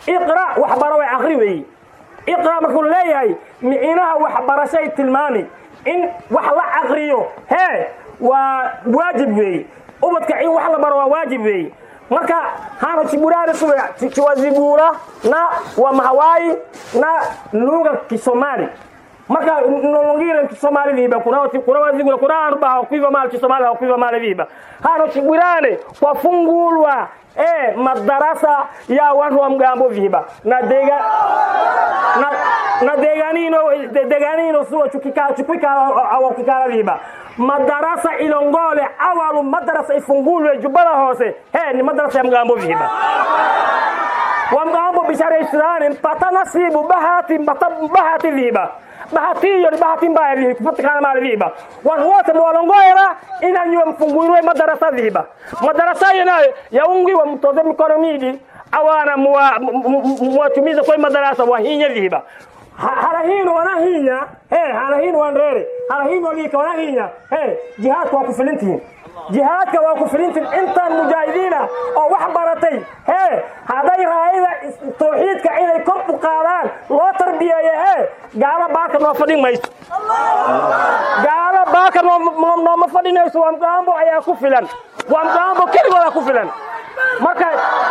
iqra waxbaro way akri weeye iqra markuu leeyahay micinaha waxbarashay tilmaami in wax la akriyo hee waa waajib weeye ubadka in wax la baro waa waajib weeye marka hano chiburare suwe chiwazibura na wa mahawai na lugha kisomali marka nolongire kisomali viba kuna kuna wazigula kuna arba hakuiva mali kisomali hakuiva mali viba hano chiburane kwafungulwa eh madarasa ya watu wa mgambo viba na dega na, na deganino deganino suwa chukika chukika awa kikala viba madarasa ilongole awalu madarasa ifungulwe jubala hose he ni madarasa ya mgambo viba wa mgambo bishara islani mpata nasibu bahati mpata bahati viba bahati hiyo ni bahati mbaya vihi kupatikana mali viba watu wote mwalongoera inanywe mfungulwe madarasa viba madarasa hiyo nayo yaungiwa mtoze mikono midi awana mwatumiza kwa madarasa wahinye viba harahino wanahinya he harahino wanrere harahino walika wanahinya he jihaadka waa ku filintihiin jihaadka waa ku filintihiin intaan mujaahidiina oo wax baratay he hadday raayada tawxiidka inay kor u qaadaan loo tarbiyeeyo he gaalo baaka noo fadhin mayso gaalo baaka nooma fadhinayso waa mgaambo ayaa ku filan waa mgaambo keligoodaa ku filan marka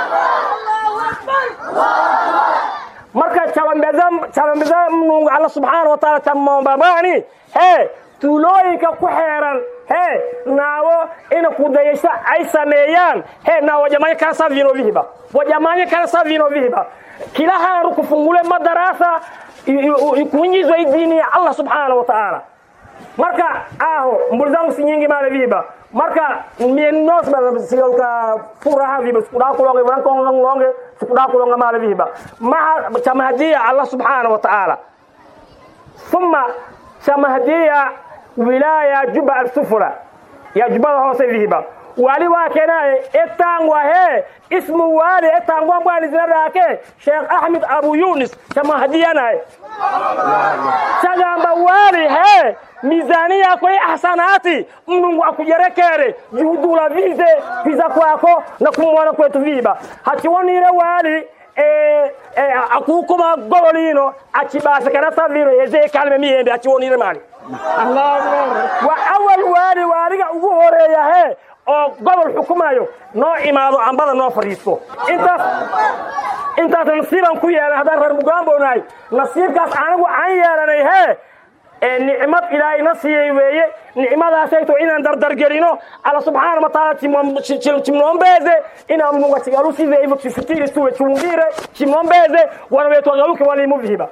marka calambeza mnungu alla subxaana wa taala tamambabani he tuulooyinka ku xeeran he naawo ina kudayasho ay sameeyaan he na wajamanya kana sa vino vihiba wajamanya kana sa vino vihiba kila haru kufungule madarasa kuingizwa idini ya allah subhanahu wa ta'ala marka aho mbuli zangu si nyingi male viba marka mienos bana sigalka furaha viba sikuda kulonga vankonga ngonge sikuda kulonga male viba maha chamahdia allah subhanahu wa ta'ala thumma chamahdia wilaya juba al-sufra ya juba hose viba wali wake naye etangwa he ismu wali etangwa mbwani zina lake Sheikh Ahmed Abu Yunus chamahdia naye chagamba wali he mizani yako ya hasanati mnungu akujerekere juhudula vize viza kwako na kumwana kwetu viba hachiwonire wali e, e, akukuma gololino achibasa kana savino yeze kalme miyembe achiwonire mali wa awal wali waliga ugu horeeya he oo gobol xukumayo noo imaado ambada noo fadhiisto intaas intaas nasiibaan ku yeelan haddaan reer mugaamboonahay nasiibkaas anigu aan yeelanay hee ee nicmad ilaahay na siiyey weeye nicmadaasayto inaan dardargelino alla subxaana wataala chimnombeze ina munga chigalusize hivyo chisitiri suwe chungire chimnombeze wanawetwagaluke walimuvihiba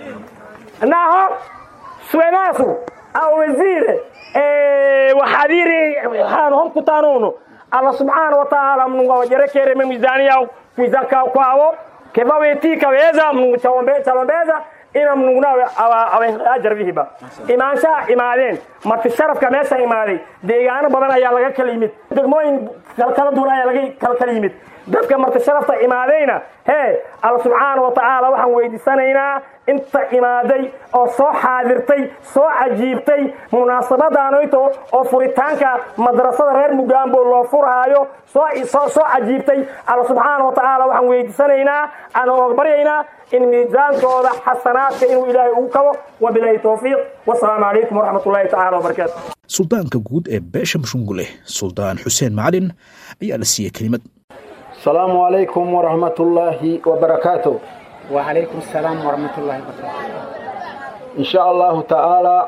naho suenasu au wezire wahadhiri hano homkutanunu alla subxaana wataala mnunga wajerekereme mizani yao kuizaka kwao kevawetika weza mnungu chalombeza ina mnungu nawe ajar vihiba imaanshaha imaadeen marti sharafka meesha imaaday deegaano badan ayaa laga kala yimid degmooyin kala duwan ayaa laga kala yimid dadka marti sharafta imaadayna hee alla subxaana wa tacaala waxaan weydiisanaynaa inta imaaday oo soo xaadirtay soo cajiibtay munaasabadaanoyto oo furitaanka madrasada reer mugaambo loo furhaayo soo cajiibtay alla subxaana wa tacaala waxaan weydiisanaynaa aan oga baryaynaa in miisaankooda xasanaadka inuu ilaahay ugu kabo wabilaahi towfiiq wasalaamu calaykum waraxmat ullahi tacala wabarakaatu suldaanka guud ee beesha mushungule suldaan xuseen macalin ayaa la siiyey kelimad السلام عليكم ورحمة الله وبركاته وعليكم السلام ورحمة الله وبركاته إن شاء الله تعالى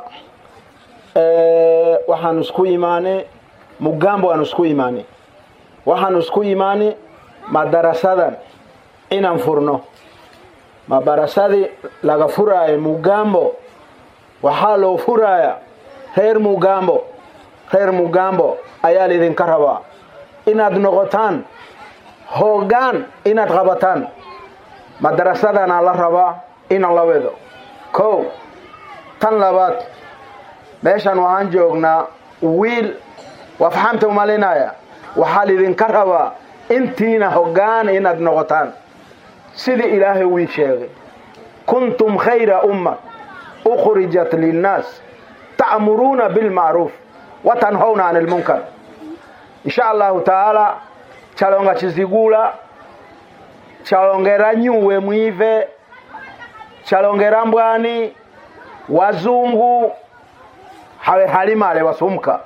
أه waxaan isku imaanay mugambo aan isku imaanay waxaan isku imaanay madarasadan inaan furno madarasadii laga furaayo mugambo waxaa loo furaaya reer mugambo reer mugambo ayaa laidinka rabaa inaad noqotaan hoggaan inaad qabataan madarasadana la rabaa inaan la wedo kow tan labaad meeshan waxaan joognaa wiil waa faxamta umalinaya waxaa lidinka rabaa intiina hoggaan inaad noqotaan sidii ilaahay wii sheegay kuntum khayra umma ukhrijat linnaas ta'muruuna bilmacruuf watanhawna can ilmunkar insha allahu tacaala chalonga chizigula chalongera nyuwe mwive chalongera mbwani wazungu hawe halimale wasumka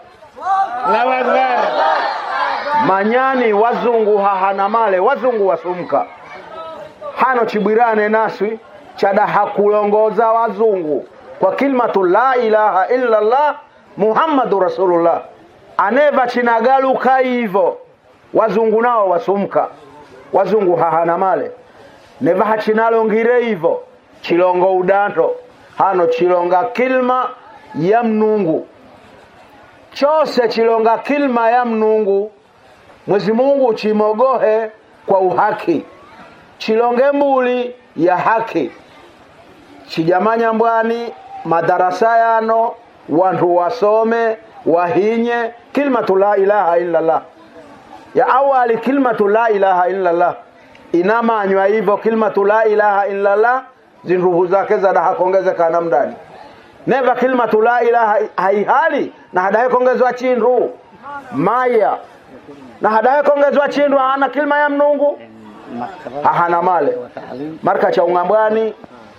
manyani wazungu hahana male wazungu wasumka hano chibwirane naswi chadaha kulongoza wazungu kwa kilmatu la ilaha illa llah muhammadu rasulullah aneva chinagaluka hivo wazungu nao wasumka wazungu hahana male neva hachinalongire hivo chilongo udanto hano chilonga kilma ya mnungu chose chilonga kilma ya mnungu mwezi mungu chimogohe kwa uhaki chilonge mbuli ya haki chijamanya mbwani madarasa yano wantu wasome wahinye kilmatu la ilaha illallah ya awali kilmatu la ilaha illallah inamanywa hivyo kilmatu la ilaha illallah zinruhu zake zadahakongezekana mdani neva kilmatu la ilaha haihali na hadaye kongezwa chindu maya na hadaye kongezwa chindu hana kilma ya mnungu hahana male marka cha ung'ambwani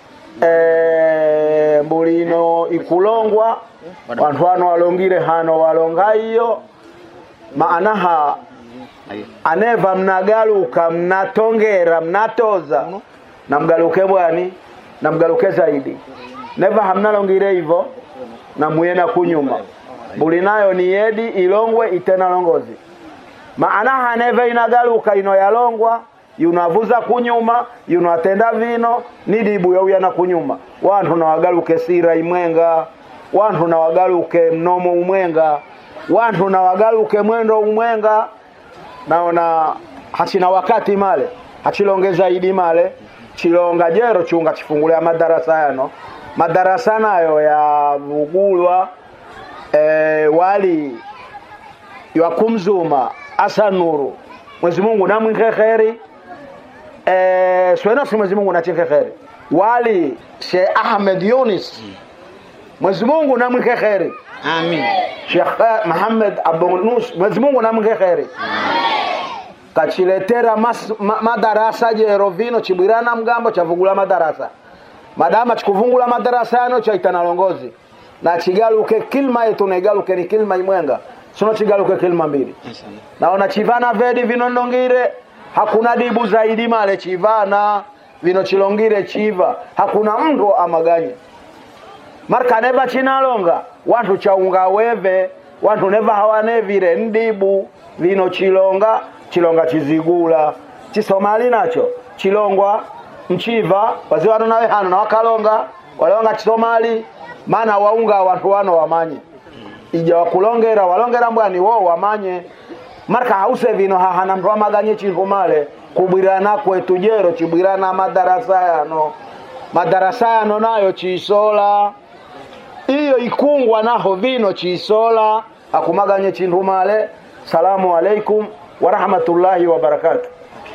e, mbulino ikulongwa wantu wano walongire hano walonga iyo maanaha aneva mnagaluka mnatongera mnatoza na mgaluke bwani na mgaluke zaidi neva hamnalongire hivyo na muyena kunyuma mbuli nayo ni yedi ilongwe itena longozi maanaha neva inagaluka ino yalongwa yunavuza kunyuma yunatenda vino nidibu yauyana kunyuma wantu nawagaluke sira imwenga wantu nawagaluke mnomo umwenga wantu nawagaluke mwendo umwenga naona hachina wakati male hachilongeza idi male chilonga jero chunga chifungulya madarasa yano madarasa nayo yavugulwa e, wali yakumzuma asanuru mwezi mungu namwinke kheri e, swenosi mwezi mungu nachinke kheri wali she ahmed yunis mwezi mungu namwinke kheri amin Sheikh Muhammad Abunus Mwenyezi Mungu namwinge kheri kachiletera mas, ma, madarasa jero vino chibwirana mgambo chavugula madarasa madama chikuvungula madarasa yano chaitana longozi na chigaluke kilma yetu naigaluke ni kilma imwenga sino chigaluke kilma mbili naona chivana vedi vino ndongire hakuna dibu zaidi male chivana vino chilongire chiva hakuna mndu amaganye marka neva chinalonga wantu chaunga weve wantu neva hawanevire ndibu vino chilonga chilonga chizigula chisomali nacho chilongwa mchiva wazi wano nawe hano na wakalonga walonga chisomali maana waunga wantu wano wamanye ija wakulongera walongera mbwani wo wamanye marka hause vino hahana mndu amaganye chintu male kubwirana kwetu jero chibwirana madarasa yano madarasa yano nayo chisola iyo ikungwa naho vino chisola akumaganye chintu male salamu alaikum warahmatullaahi wabarakaatu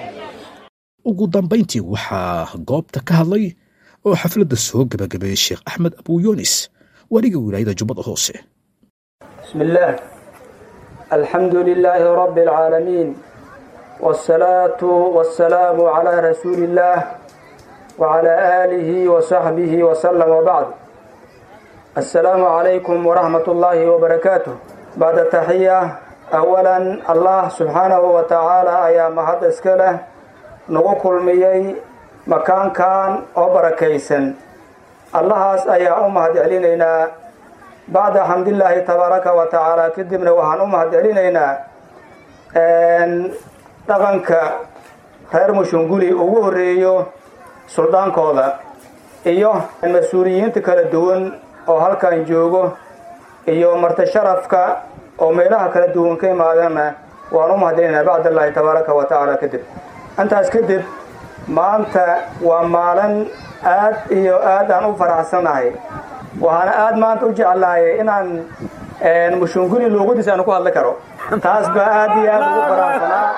ugu dambayntii waxaa goobta ka hadlay oo xafladda soo gebagabeeyey sheekh axmed abuu yunis weliga wilaayada jubbada hoose بسم الله الحمد لله رب العالمين والصلاة والسلام على رسول الله وعلى آله وصحبه وسلم وبعد السلام عليكم ورحمة الله وبركاته بعد التحية أولا الله سبحانه وتعالى أيام مهد اسكاله نغو ميي مكان كان وبركيسن الله أيا أمهد علينا bacda xamdillaahi tabaaraka wa tacaala kadibna waxaan u mahad celinaynaa dhaqanka reer mushunguli ugu horeeyo suldaankooda iyo mas-uuliyiinta kala duwan oo halkan joogo iyo marti sharafka oo meelaha kala duwan ka imaadana waan u mahad celinaynaa bacdallaahi tabaaraka wa tacaala kadib intaas kadib maanta waa maalin aad iyo aad aan u faraxsanahay waxaana aada maanta u jeclahay inaan mushunguli luuqadiisa aan ku hadli karo taas baa aad iyo aad ugu faraxsanaa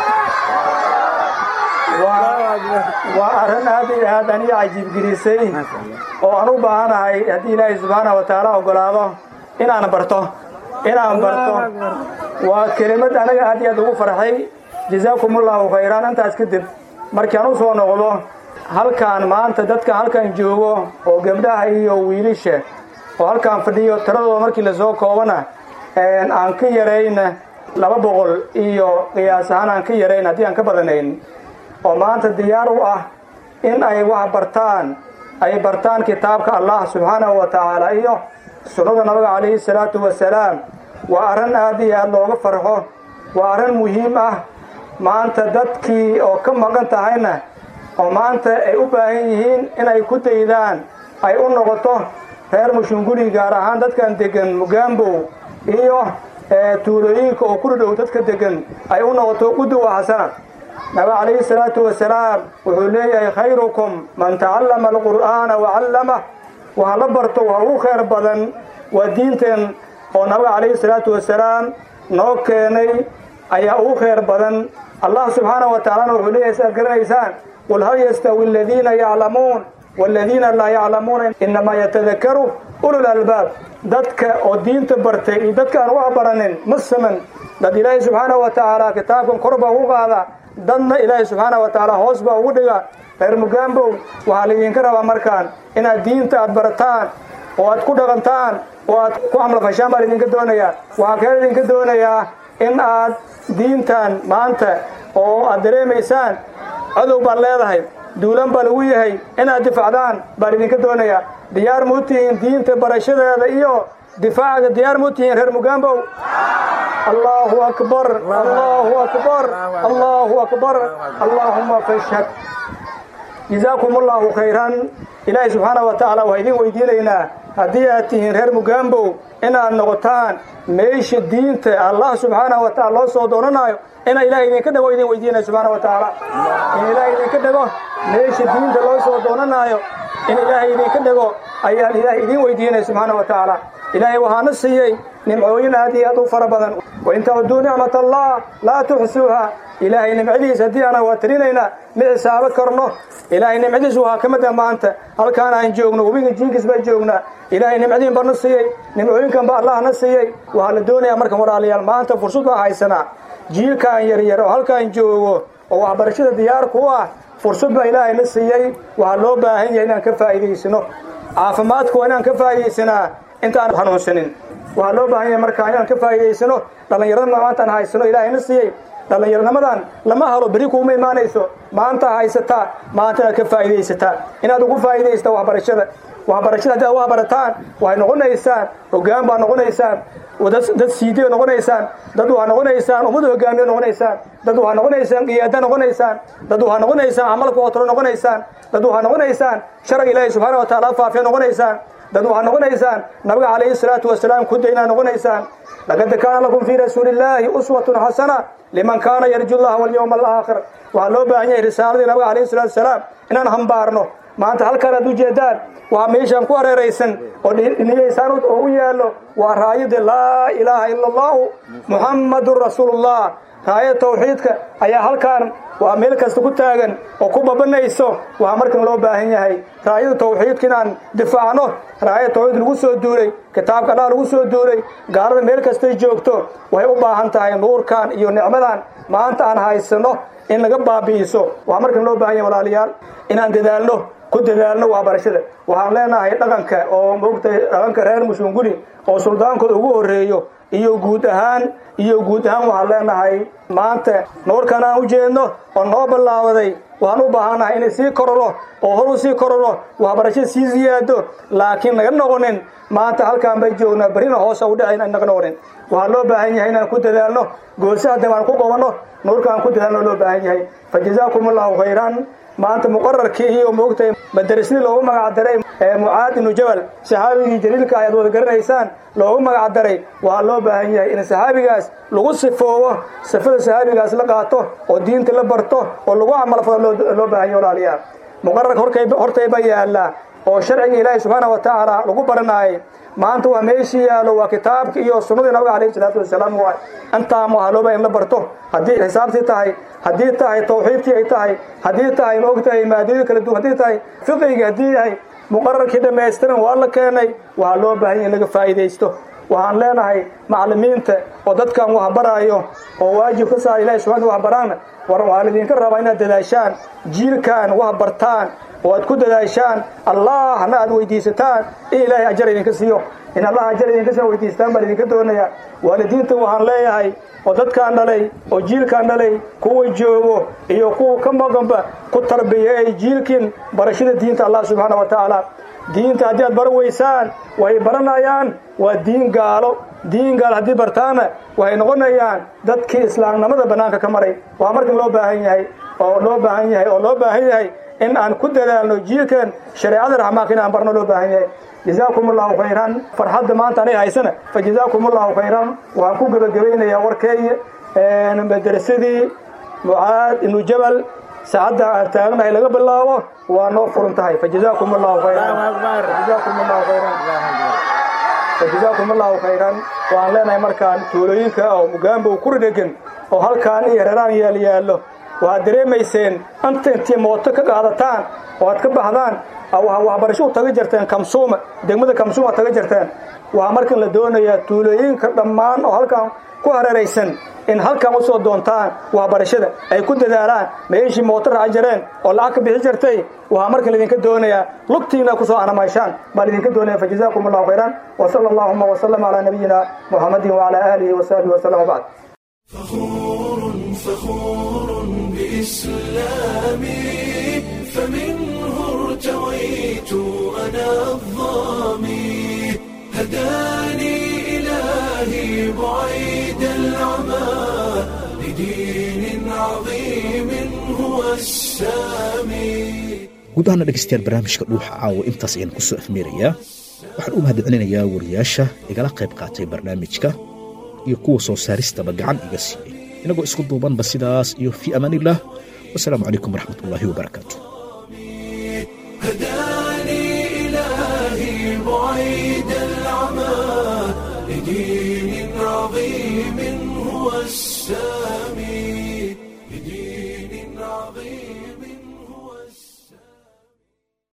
waa arrin aad iyo aad aniga cajiibgelisay oo aan u baahanahay haddii ilaahay subxaana wa tacaala ogolaado inaan barto inaan barto waa kelimad anaga aad iyo aad ugu farxay jazaakum ullahu khayraan intaas kadib markaan u soo noqdo halkaan maanta dadka halkan joogo oo gabdhaha iyo wiilisha oo halkaan fadhiyo tiradooda markii lasoo koobana aan ka yarayna laba boqol iyo qiyaas ahaan aan ka yarayn haddii aan ka badanayn oo maanta diyaar u ah in ay wax bartaan ay bartaan kitaabka allah subxaanahu wa tacaala iyo sunnada nabiga calayhi salaatu wasalaam waa arrin aad iyo aad looga farxo waa arrin muhiim ah maanta dadkii oo ka maqan tahayna oo maanta ay u baahan yihiin inay ku daydaan ay u noqoto reer mushunguli gaar ahaan dadkan degan mugaambow iyo tuulooyinka oo ku dhadhow dadka degan ay u noqoto quduwa xasana nabiga calayhi salaatu wasalaam wuxuu leeyahay khayrukum man tacallama alqur'aana wacallamah waha la barto waa ugu khayr badan waa diinteen oo nabiga calayhi salaatu wasalaam noo keenay ayaa ugu khayr badan allah subxaanahu wa tacalana wuxuu leeyahay si aad garanaysaan qul hal yastawi aladiina yaclamuun waaladiina laa yaclamuuna inamaa yatadakaru ulul albaab dadka oo diinta bartay iyo dadka aan wax baranin ma saman dad ilaahay subxaanahu wa tacaala kitaabkan kor baa ugu qaada dadna ilaahay subxaanahu wa tacaala hoos baa ugu dhiga reer mugaambow waxaa laydinka rabaa markaan inaad diinta aad barataan oo aad ku dhaqantaan oo aad ku camlafashaan baa laydinka doonayaa waxaa kale laydinka doonayaa in aad diintan maanta oo aad dareemaysaan cadow baad leedahay duulan baa lagu yahay inaad difacdaan baa laydinka doonayaa diyaar muu tihiin diinta barashadeeda iyo difaacaga diyaar muu tihiin reer mugaambow allahu akbar allahu akbar allahu akbar allaahuma fashhad jazaakum allahu khayran ilaahay subxaana wa tacaala waxaa idin weydiinaynaa haddii aad tihiin reer mugaambow inaad noqotaan meesha diinta allah subxaanahu wa tacala loo soo doonanayo ina ilahay idinka dhego idin weydiinaya subxaana wa tacaala in ilaahay idinka dhego meesha diinta loo soo doonanayo in ilaahay idinka dhego ayaan ilaahay idin weydiinaya subxaana wa tacaala ilaahay waxaana siiyey nimcooyin aad iyo aad u fara badan wain tacuduu nicmat allah laa tuxsuuha ilaahay nimcadiis haddii ana waa tirinaynaa ma xisaabo karno ilaahay nimcadiis waxaa ka mid ah maanta halkaan aan joogno webiga jiinkiis baa joognaa ilaahay nimcadiin baa na siiyey nimcooyinkan ba allah na siiyey waxaa la doonayaa markan walaalayaal maanta fursad baa haysanaa jiilkaan yaryar oo halkaan joogo oo waxbarashada diyaar ku ah fursad baa ilaahay na siiyey waxaa loo baahan yahay inaan ka faa'iidaysano caafimaadka waa inaan ka faa'iidaysanaa intaan xanuunsanin waxaa loo baahan yahay markaa inaan ka faa'iidaysano dhallinyarada maantaan haysano ilaahay na siiyey dhallinyarnimadan lama halo beri kuuma imaanayso maanta haysataa maanta inaad ka faa'iidaysataa inaad ugu faa'iidaysataa waxbarashada waxbarashada haddii aad wax barataan waxay noqonaysaan hoggaan baa noqonaysaan dad siidiya noqonaysaan dad waxaa noqonaysaan ummada hogaamiya noqonaysaan dad waxaa noqonaysaan qiyaada noqonaysaan dad waxaa noqonaysaan camalka hotolo noqonaysaan dad waxaa noqonaysaan sharciga ilaahi subxaana wa tacaala faafiya noqonaysaan dad waxaa noqonaysaan nabiga calayhi salaatu wasalaam ku daynaa noqonaysaan laqad kaana lakum fii rasuulillaahi uswatun xasana liman kaana yarju llaha walyowma alaakhir waxaa loo baahan yahay risaaladii nabiga calayhi salatu wasalaam inaan hambaarno maanta halkaan aad ujeedaan waa meeshaan ku hareeraysan oo dhiniyaysaan oo u yaallo waa raayada laa ilaaha ila allahu muxammadun rasuulullah raayada tawxiidka ayaa halkaan waa meel kasta ku taagan oo ku babanayso waxaa markan loo baahan yahay raayada tawxiidka inaan difaacno raayada tawxiid lagu soo duulay kitaabka allah lagu soo duulay gaalada meel kastay joogto waxay u baahan tahay nuurkan iyo nicmadan maanta aan haysano in laga baabi'iso waxaa markan loo baahan yahay walaalayaal inaan dadaalno ku dadaalno waxbarashada waxaan leenahay dhaqanka oo moogtay dhaqanka reer mushunguli oo suldaankooda ugu horreeyo iyo guud ahaan iyo guud ahaan waxaan leenahay maanta noorkan aan u jeedno oo noo ballaabaday waxaan u baahannahay inay sii kororo oo hor u sii kororo waxbarashada sii siyaado laakiin naga noqonin maanta halkaan bay joognaa berrina hoosa u dhacayn aan naga noqonin waxaa loo baahan yahay inaan ku dadaalno goose haddaba aan ku qabanno nuurka aan ku dadaalno loo baahan yahay fa jazaakum allahu khayran maanta muqararkii iyo moogtay madarasnii loogu magacdaray mucaad ibnu jabal saxaabigii jaliilka ayaad wada garanaysaan loogu magacdaray waxaa loo baahan yahay in saxaabigaas lagu sifoobo sifada saxaabigaas la qaato oo diinta la barto oo lagu camalfado loo baahan yahay walaalayaal muqararka hortayba yaallaa oo sharciga ilaahi subxaana wa tacaala lagu baranaayay maanta waa meeshii yaallo waa kitaabka iyo sunnadii nabiga calayhi salaatu wasalaam waay intaan waxaa loo baahan in la barto haddii xisaabtii tahay haddii tahay tawxiidkii ay tahay haddii tahay ma og tahay maadooyin kala duwan haddii tahay fiqigii haddii yahay muqararkii dhammaystiran waa la keenay waxaa loo baahan yahay in laga faa'iidaysto waxaan leenahay macallimiinta oo dadkan waxbaraayo oo waajib ka saara ilahi subxana waxbaraana war waxaan idinka rabaa inaad dadaashaan jiilkan wax bartaan oo aad ku dadaashaan allahna aad weydiisataan in ilaahay ajar idinka siiyo in allah ajar idinka soo weydiistaan baan idinka doonayaa waalidiinta waxaan leeyahay oo dadkaan dhalay oo jiilkaan dhalay kuwa joogo iyo kuwa ka maqanba ku tarbiyeey jiilkin barashada diinta allah subxaana wa tacaala diinta haddii aad baran weysaan way baranayaan waa diin gaalo diin gaalo haddii bartaana waxay noqonayaan dadkii islaamnimada bannaanka ka maray waxaa markan loo baahan yahay oo loo baahan yahay oo loo baahan yahay in aan ku dadaalno jiilkan shareecada raxmaanka in aan barno loo baahan yahay jazaakum allahu khayran farxadda maanta anay haysana fa jazaakum allahu khayran waxaan ku gebagabaynayaa warkeeya madrasadii mucaad ibnu jabal saacadda aan taagnahay laga bilaabo waa noo furan tahay fa jazaakum allahu khayran jazaakum allahu khayran fa jazaakum allahu khayran waxaan leenahay markaan tuulooyinka oo mugaambow ku ridhegan oo halkaan iyo reraan yaal yaallo waxaad dareemayseen anta intii mooto ka qaadataan oo aad ka baxdaan waxbarasho u taga jirteen kamsuuma degmada kamsuuma taga jirteen waxaa markan la doonayaa tuulooyinka dhammaan oo halkan ku hareeraysan in halkan u soo doontaan waxbarashada ay ku dadaalaan meeshii mooto raaci jireen oo lacag ka bixi jirtay waxaa markan laidinka doonayaa lugtiina ku soo anamayshaan baa laidinka doonaya fa jazaakum allahu khayran wa sala allahuma wasalam calaa nabiyina muxamadin wacala aalihi wasaxbihi wasalam wabacd فخور بإسلامي فمنه ارتويت أنا الظامي هداني إلهي بعيد العمى لدين عظيم هو السامي guud ahaana dhegaystayaal barnaamijka dhuuxa caawa intaas ayaan ku soo afmeerayaa waxaan u mahadcelinayaa wariyaasha igala qayb qaatay barnaamijka iyo kuwa soo saaristaba gacan iga siiyey inagoo isku duubanba sidaas iyo fii amaaniillah wasalaamu calaykum waraxmat ullaahi wabarakaatu هداني إلهي بعيد العمى لدين عظيم هو السامي